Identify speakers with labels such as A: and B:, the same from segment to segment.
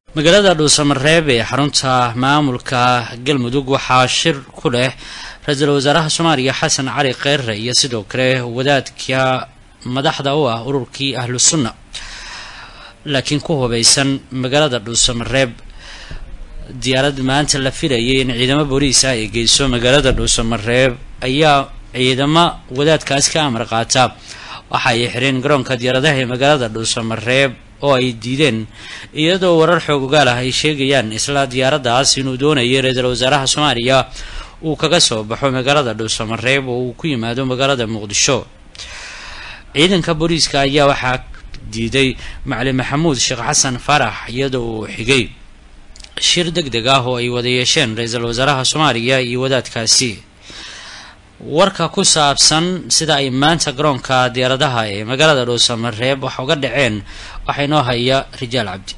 A: magaalada dhuusamareeb ee xarunta maamulka galmudug waxaa shir ku leh ra-iisul wasaaraha soomaaliya xasan cali kheyre iyo sidoo kale wadaadka madaxda u ah ururkii ahlu sunna laakiin ku hubeysan magaalada dhuusamareeb diyaarad maanta la filayay in ciidamo booliis ah ay geyso magaalada dhuusamareeb ayaa ciidamo wadaadkaas ka amar qaata waxa ay xireen garoonka diyaaradaha ee magaalada dhuusamareeb oo ay diideen iyadoo warar xoog ogaal ah ay sheegayaan isla diyaaraddaas inuu doonayay ra-iisul wasaaraha soomaaliya uu kaga soo baxo magaalada dhuusamareeb oo uu ku yimaado magaalada muqdisho ciidanka booliiska ayaa waxaa diiday macali maxamuud sheekh xasan faarax iyadoo uu xigay shir deg deg ah oo ay wada yeesheen ra-iisul wasaaraha soomaaliya iyo wadaadkaasi warka ku saabsan sida ay maanta garoonka diyaaradaha ee magaalada dhuusamareeb wax uga dhaceen waxaa inoo haya rijaal cabdi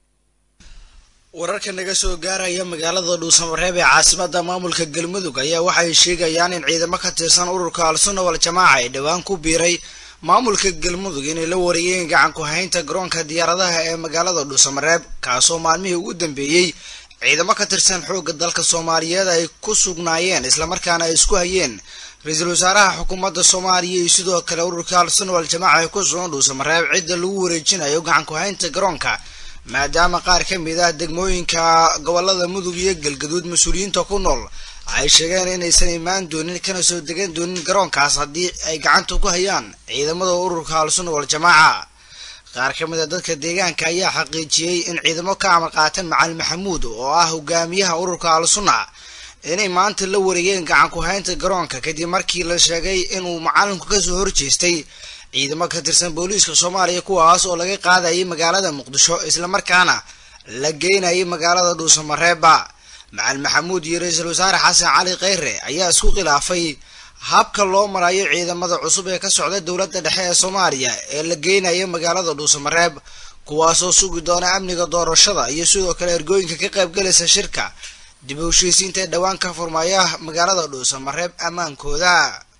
B: wararka naga soo gaaraya magaalada dhuusamareeb ee caasimada maamulka galmudug ayaa waxay sheegayaan in ciidamo ka tirsan ururka al-sunna wal jamaaca ay dhowaan ku biiray maamulka galmudug inay la wareeyeen gacan ku haynta garoonka diyaaradaha ee magaalada dhuusamareeb kaasoo maalmihii ugu dambeeyey ciidamo ka tirsan xoogga dalka soomaaliyeed ay ku sugnaayeen islamarkaana ay isku hayeen ra-iisul wasaaraha xukuumadda soomaaliya iyo sidoo kale ururka al-sunna wal jamaaca ay ku sugan dhuusamareeb cidda lagu wareejinayo gacan ku haynta garoonka maadaama qaar ka mid ah degmooyinka gobolada mudug iyo galgaduud mas-uuliyiinta ku nool ay sheegeen inaysan imaan doonin kana soo degan doonin garoonkaas haddii ay gacanta ku hayaan ciidamada ururka al-sunna wal jamaaca qaar ka mid a dadka deegaanka ayaa xaqiijiyey in ciidamo ka amar qaatan macali maxamuud oo ah hogaamiyaha ururka al-sunna inay maanta la wareegeen gacan ku haynta garoonka kadib markii la sheegay inuu macalinku kasoo horjeestay ciidamo ka tirsan booliiska soomaaliya kuwaas oo laga qaadayay magaalada muqdisho islamarkaana la geynayay magaalada dhuusamareeba macali maxamuud iyo ra-iisul wasaare xasan cali kheyre ayaa isku khilaafay habka loo marayo ciidamada cusub ee ka socda dowladda dhexe ee soomaaliya ee la geynaya magaalada dhuusamareeb kuwaasoo sugi doona amniga doorashada iyo sidoo kale ergooyinka ka qaybgalaysa shirka dib u heshiisiinta ee dhowaan ka furmaya magaalada dhuusamareeb ammaankooda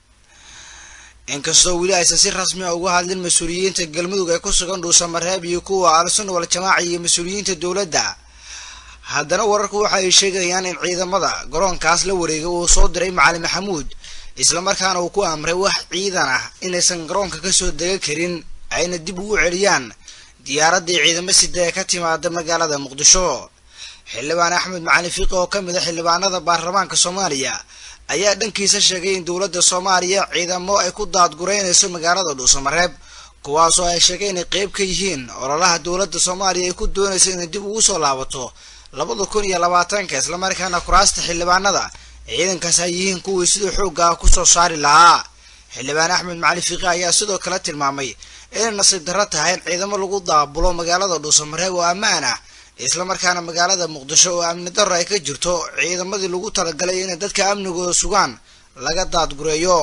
B: inkastoo weli aysan si rasmi a uga hadlin mas-uuliyiinta galmudug ee ku sugan dhuusamareeb iyo kuwa al-sunna wal jamaaca iyo mas-uuliyiinta dowladda haddana wararku waxa ay sheegayaan in ciidamada garoonkaas la wareegay uu soo diray macali maxamuud islamarkaana uu ku amray wax ciidan ah inaysan garoonka kasoo dega karin ayna dib ugu celiyaan diyaaraddii ciidamo sida ee ka timaada magaalada muqdisho xildhibaan axmed macali fiiqi oo ka mid a xildhibaanada baarlamaanka soomaaliya ayaa dhankiisa sheegay in dowladda soomaaliya ciidamo ay ku daadgureynayso magaalada dhuusamareeb kuwaasoo ay sheegay inay qeyb ka yihiin ololaha dowladda soomaaliya ay ku doonaysa inay dib ugu soo laabato labada kun iyo labaatanka islamarkaana kuraasta xildhibaanada ciidankaas ay yihiin kuwii sidii xoogga kusoo saari lahaa xildhibaan axmed macali fiiqi ayaa sidoo kale tilmaamay inay nasiib darro tahay in ciidamo lagu daabulo magaalada dhuusamareeb oo ammaan ah islamarkaana magaalada muqdisho oo amni darro ay ka jirto ciidamadii lagu talagalay inay dadka amnigooda sugaan laga daadgureeyo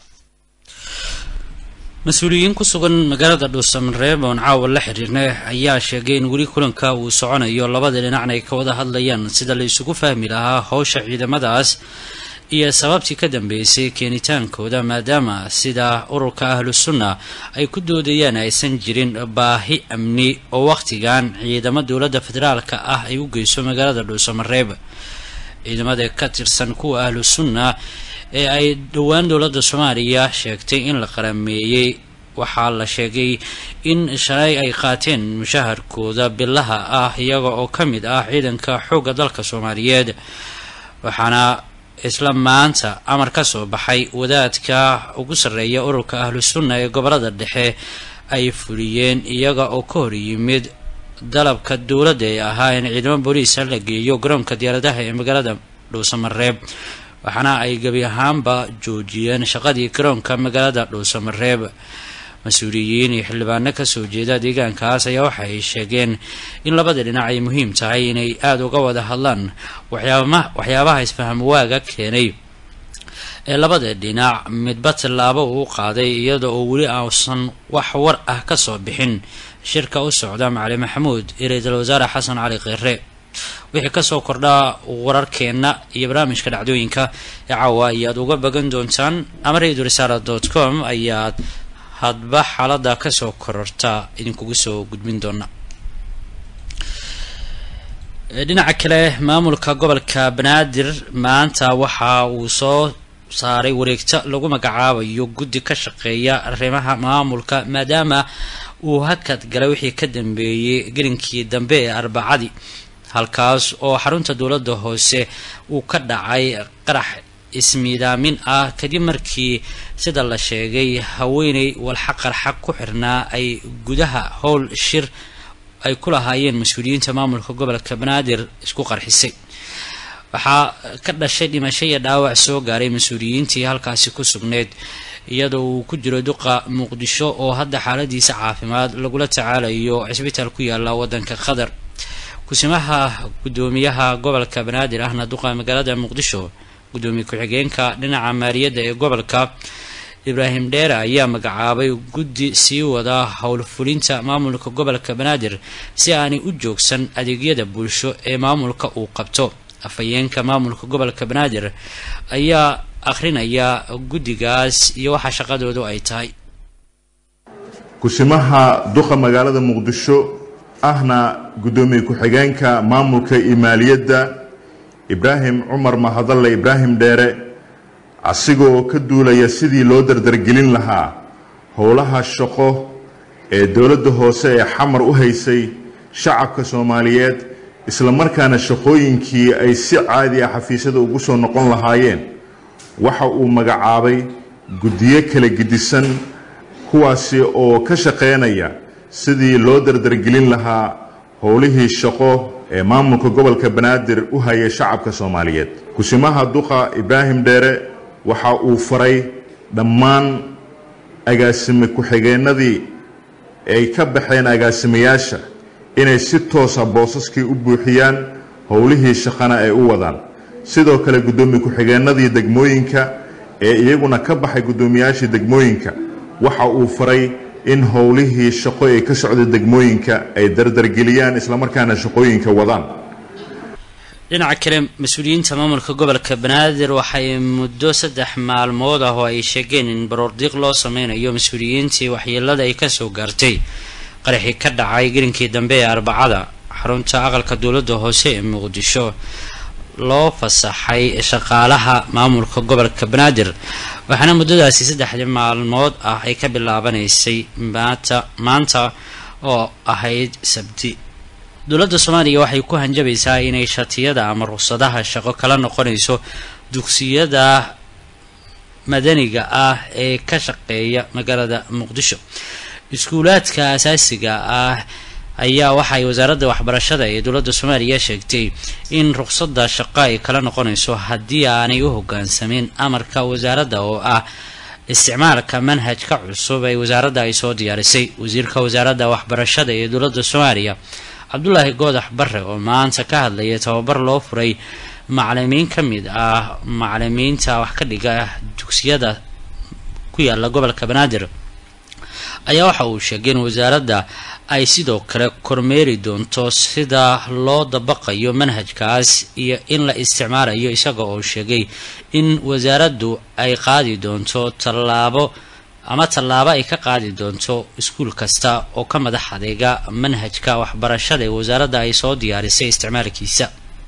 A: mas-uuliyiin ku sugan magaalada dhuusamareeb oon caawa la xiriirna ayaa sheegay in weli kulanka uu soconayo labada dhinacna ay ka wada hadlayaan sida la isugu fahmi lahaa howsha ciidamadaas iyo sababtii ka dambeysay keenitaankooda maadaama sida ururka ahlu sunna ay ku doodayaan aysan jirin baahi amni oo wakhtigan ciidamo dowladda federaalka ah ay u geyso magaalada dhuusamareeb ciidamada ka tirsan kuwa ahlu sunna ee ay dhowaan dowladda soomaaliya sheegtay in la qarameeyey waxaa la sheegay in shalay ay qaateen mushaharkooda bilaha ah iyaga oo ka mid ah ciidanka xoogga dalka soomaaliyeed waxaana isla maanta amar ka soo baxay wadaadka ugu sarreeya ururka ahlu sunna ee gobolada dhexe ay fuliyeen iyaga oo ka hor yimid dalabka dowladda ee ahaa in ciidamo booliisa la geeyo garoonka diyaaradaha ee magaalada dhuusamareeb waxaana ay gebi ahaanba joojiyeen shaqadii garoonka magaalada dhuusamareeb mas-uuliyiin iyo xildhibaano kasoo jeeda deegaankaas ayaa waxa ay sheegeen in labada dhinac ay muhiim tahay inay aada uga wada hadlaan waxyaabaha isfaham waaga keenay ee labada dhinac midba tallaabo uu qaaday iyada oo weli ausan wax war ah kasoo bixin shirka u socda macali maxamuud iyo ra-iisul wasaare xasan cali kheyre wixii kasoo kordhaa wararkeenna iyo barnaamijka dhacdooyinka ee caawa ayaad uga bagan doontaan ama radio risaala dot com ayaad hadba xaalada kasoo kororta idinkugu soo gudbin doona dhinaca kale maamulka gobolka banaadir maanta waxa uu soo saaray wareegto lagu magacaabayo guddi ka shaqeeya arrimaha maamulka maadaama uu hakad galay wixii ka dambeeyey gelinkii dambe ee arbacadii halkaas oo xarunta dowladda hoose uu ka dhacay qarax ismiidaamin ah kadib markii sida la sheegay haweeney walxa qarxa ku xirnaa ay gudaha howl shir ay ku lahaayeen mas-uuliyiinta maamulka gobolka banaadir isku qarxisay waxaa ka dhashay dhimasho iyo dhaawac soo gaaray mas-uuliyiintii halkaasi ku sugneyd iyadoo uu ku jiro duqa muqdisho oo hadda xaaladiisa caafimaad lagula tacaalayo cisbitaal ku yaala wadanka qatar kusimaha guddoomiyaha gobolka banaadir ahna duqa magaalada muqdisho guddoomiye ku-xigeenka dhinaca maaliyadda ee gobolka ibraahim dheere ayaa magacaabay guddi sii wada howlfulinta maamulka gobolka banaadir si aanay u joogsan adeegyada bulsho ee maamulka uu qabto afhayeenka maamulka gobolka banaadir ayaa akhrinaya guddigaas iyo waxa shaqadoodu ay tahay
C: kusimaha duqa magaalada muqdisho ahna guddoomiye ku-xigeenka maamulka iyo maaliyadda ibraahim cumar mahadalle ibraahim dheere asigoo ka duulaya sidii loo dardargelin lahaa howlaha shaqo ee dowladda hoose ee xamar u haysay shacabka soomaaliyeed islamarkaana shaqooyinkii ay si caadi ah xafiisyada ugu soo noqon lahaayeen waxa uu magacaabay guddiyo kala gedisan kuwaasi oo ka shaqaynaya sidii loo dardargelin lahaa howlihii shaqo ee maamulka gobolka banaadir u hayay shacabka soomaaliyeed kusimaha duqa ibraahim dheere waxa uu faray dhammaan agaasime ku-xigeenadii ay ka baxeen agaasimayaasha inay si toosa boosaskii u buuxiyaan howlihii shaqana ay u wadaan sidoo kale guddoomiye ku-xigeenadii degmooyinka ee iyaguna ka baxay guddoomiyaashii degmooyinka waxa uu faray in howlihii shaqo ee ka socda degmooyinka ay dardargeliyaan islamarkaana shaqooyinka wadaan
A: dhinaca kale mas-uuliyiinta maamulka gobolka banaadir waxay muddo saddex maalmood ah oo ay sheegeen in baroordiiq loo sameynayo mas-uuliyiintii waxyeelada ay kasoo gaartay qaraxii ka dhacay gelinkii dambe ee arbacada xarunta aqalka dowladda hoose ee muqdisho loo fasaxay shaqaalaha maamulka gobolka banaadir waxaana muddadaasi saddexdii maalmood ah ay ka bilaabanaysay maanta maanta oo ahayd sabti dowladda soomaaliya waxay ku hanjabaysaa inay shatiyada ama ruqsadaha shaqo kala noqonayso dugsiyada madaniga ah ee ka shaqeeya magaalada muqdisho iskuulaadka asaasiga ah ayaa waxay wasaaradda waxbarashada ee dowladda soomaaliya sheegtay in ruqsadda shaqo ay kala noqonayso haddii aanay u hogaansamin amarka wasaaradda oo ah isticmaalka manhajka cusub ee wasaaradda ay soo diyaarisay wasiirka wasaaradda waxbarashada ee dowladda soomaaliya cabdulaahi goodax bare oo maanta ka hadlaya tababar loo furay macalimiin ka mid ah macalimiinta wax ka dhiga dugsiyada ku yaala gobolka banaadir ayaa waxa uu sheegay in wasaaradda ay sidoo kale kormeeri doonto sida loo dabaqayo manhajkaas iyo in la isticmaalayo isaga oo sheegay in wasaaraddu ay qaadi doonto tallaabo ama tallaabo ay ka qaadi doonto iskuul kasta oo ka madax adeega manhajka waxbarashada ee wasaaradda ay soo diyaarisay isticmaalkiisa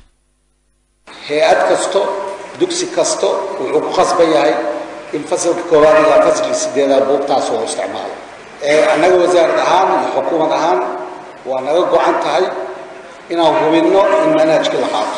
D: hay-ad kasto dugsi kasto wuxuu ku khasban yahay in fasalka koowaad ilaa fasalka sideedaad buugtaas oo isticmaalo annaga wasaarad ahaan iyo xukuumad ahaan waa naga go-an tahay inaan hubinno in manhajkii la qaato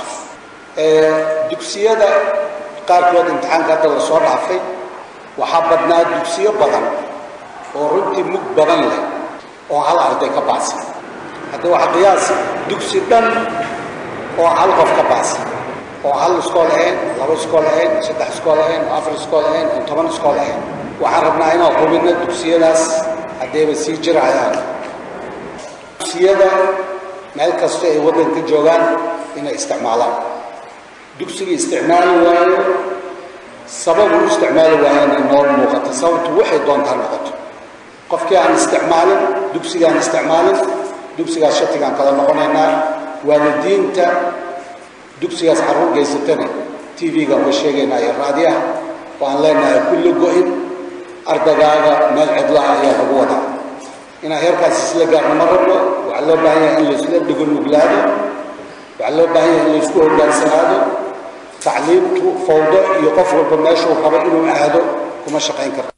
D: dugsiyada qaarkood imtixaanka hadda la soo dhaafay waxaa badnaa dugsiyo badan oo runtii mug badan leh oo hal arday ka baasi hadda waxaa qiyaasi dugsi dhan oo hal qof ka baasi oo hal iskool ahayn laba iskool ahayn saddex iskool ahayn oo afar iskool ahayn oo toban iskool ahayn waxaan rabnaa inaan hubinno dugsiyadaas haddayba sii jirayaan dugsiyada meel kasta ay waddanka joogaan inay isticmaalaan dugsiga isticmaali waayo sababu u isticmaali waayana noo muuqata sababtu waxay doontaa noqoto qofkii aan isticmaalin dugsigaan isticmaalin dugsigaas shatigaan kala noqonaynaa waalidiinta dugsigaas carruur geysatana t v-gaan uga sheegaynaa iyo raadiyaha waan leenahay kulli go-in ardagaaga meel cidlaha ayaa lagu wadaa inaan heerkaas isla gaarno ma rabno waxaa loo baahan yahay in laisla dhigo nuglaado waxaa loo baahan yahay in laysku hogaansanaado tacliimtu fawdo iyo qof walba meeshuu rabo inuu aado kuma shaqayn karto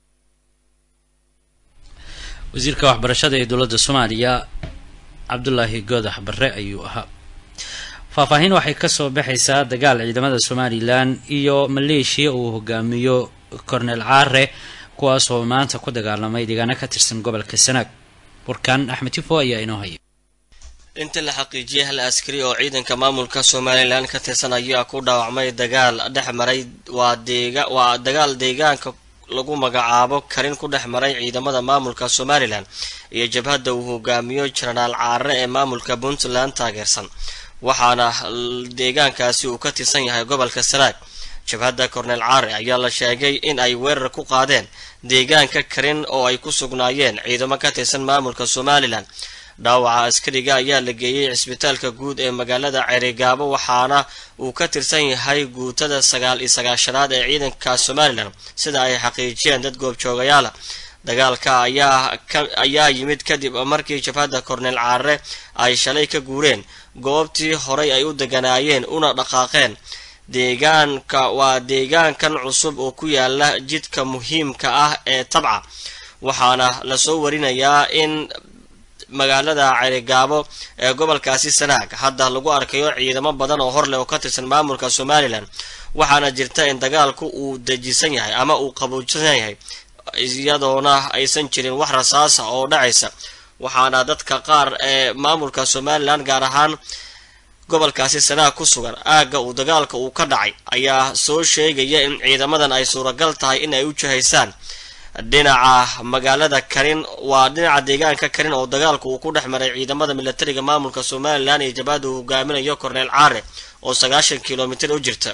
A: wasiirka waxbarashada ee dowladda soomaaliya cabdulaahi goodax barre ayuu ahaa faahfaahin waxay kasoo baxaysaa dagaal ciidamada somalilan iyo maleeshiya uu hogaamiyo cornel caare kuwaas oo maanta ku dagaalamay deegaano ka tirsan gobolka sanaag warkaan axmed tifo ayaa inoo haya
E: inta la xaqiijiyay hal askari oo ciidanka maamulka somalilan ka tirsan ayaa ku dhaawacmay dagaal dhex maray waa deega waa dagaal deegaanka lagu magacaabo karin ku dhex maray ciidamada maamulka somalilan iyo jabhadda uu hogaamiyo jenaraal caare ee maamulka puntland taageersan waxaana deegaankaasi uu ka tirsan yahay gobolka sanaag jabhadda cornel caare ayaa la sheegay in ay weerar ku qaadeen deegaanka karin oo ay ku sugnaayeen ciidamo ka tirsan maamulka somalilan dhaawaca askariga ayaa la geeyey cisbitaalka guud ee magaalada ceerigaabo waxaana uu ka tirsan yahay guutada sagaal iyo sagaashanaad ee ciidanka somalilan sida ay xaqiijiyeen dad goobjoogayaala dagaalka ayaa ayaa yimid kadib markii jabhadda cornel caare ay shalay ka guureen goobtii horay ay u deganaayeen una dhaqaaqeen deegaanka waa deegaankan cusub oo ku yaala jidka muhiimka ah ee tabca waxaana lasoo warinayaa in magaalada cerigaabo ee gobolkaasi sanaag hadda lagu arkayo ciidamo badan oo horleh oo ka tirsan maamulka somalilan waxaana jirta in dagaalku uu dejisan yahay ama uu qabuujsan yahay iyadoona aysan jirin wax rasaasa oo dhacaysa waxaana dadka qaar ee maamulka somalilan gaar ahaan gobolkaasi sanaag ku sugan aagga uu dagaalka uu ka dhacay ayaa soo sheegaya in ciidamadan ay suuragal tahay in ay u jihaysaan dhinaca magaalada karin waa dhinaca deegaanka karin oo dagaalku uu ku dhex maray ciidamada milatariga maamulka somalilan iyo jabhada uu hogaaminayo cornel caare oo sagaashan kilomitir u jirta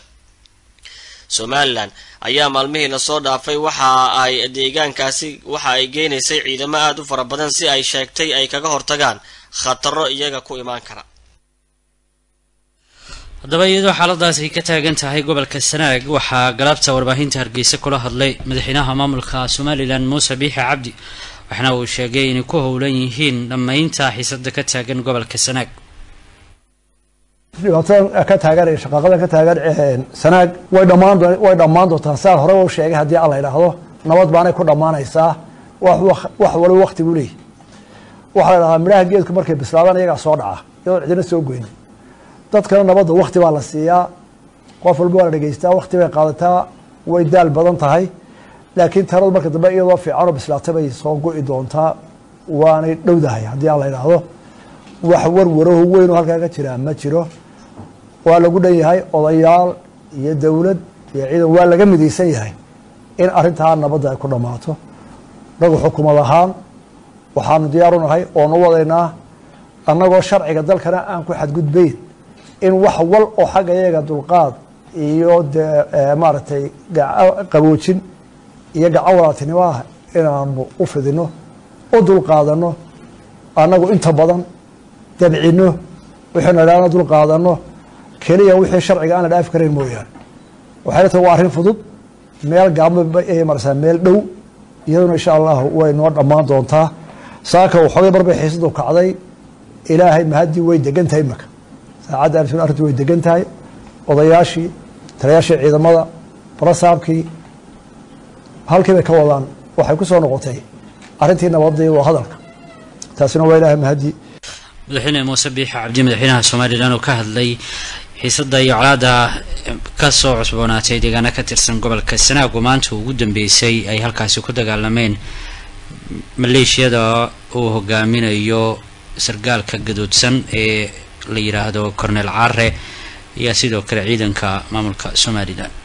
E: somalilan ayaa maalmihii lasoo dhaafay waxa ay deegaankaasi waxa ay geynaysay ciidamo aada u fara badan si ay sheegtay ay kaga hortagaan khataro iyaga ku imaan kara
A: haddaba iyadoo xaaladaas ay ka taagan tahay gobolka sanaag waxaa galabta warbaahinta hargeysa kula hadlay madaxweynaha maamulka somalilan muuse biixi cabdi waxaana uu sheegay inay ku howlan yihiin dhammaynta xiisada ka taagan gobolka sanaag
F: dhibaatada ka taagan ee shaqaaqada ka taagan sanaag way dhammaan way dhammaan doontaa saa hore u sheegay haddii alla idhaahdo nabad baanay ku dhammaanaysaa wax wax waliba waktigu leeyahy waxaa la idhahdaa midhaha geedku markay bislaadaan iyagaa soo dhaca iyadoon cidina soo goynin dadkana nabadda wakti baa la siiyaa qof walba waa la dhegeystaa wakti bay qaadataa way daal badan tahay laakiin taladu marka dambe iyadoo fiicanoo bislaatay bay soo go'i doontaa waanay dhowdahay haddii aan la idhaahdo wax warwaraho weyn oo halkaa ka jiraa ma jiro waa lagu dhan yahay odayaal iyo dowlad iyo ciidan waa laga midaysan yahay in arrintaa nabadda ay ku dhammaato nagu xukumad ahaan waxaanu diyaaru nahay oonu wadaynaa annagoo sharciga dalkana aan ku xadgudbayn in wax wal oo xagga iyaga dulqaad iyo dee maaragtay qaboojin iyo gacan walaaltinimo ah inaanu u fidino u dulqaadano annagu inta badan dabcino wixaynu idhahna dulqaadano keliya wixii sharciga aan la dhaafi karayn mooyaane waxayna tahay waa arrin fudud meel gaabma ay marsaa meel dhow iyaduna insha allahu way noo dhammaan doontaa saaka waxoogay barbay xiisadu kacday ilaahay mahaddii way degan tahay imaka saacadda arrin arrintu way degan tahay odayaashii taliyaashii ciidamada barasaabkii halkii bay ka wadaan waxay ku soo noqotay arrintii nabadii waa hadalka taasina waa ilaahay mahaddii
A: madaxweyne muuse biixi cabdi madaxweynaha somalilan oo ka hadlay xiisada iyo colaada kasoo cusboonaatay deegaano ka tirsan gobolka sanaago maanta ugu dambeysay ay halkaasi ku dagaalameen maleeshiyada uu hogaaminayo sargaalka gadoodsan ee la yidhaahdo cornel caare ayaa sidoo kale ciidanka maamulka somalilan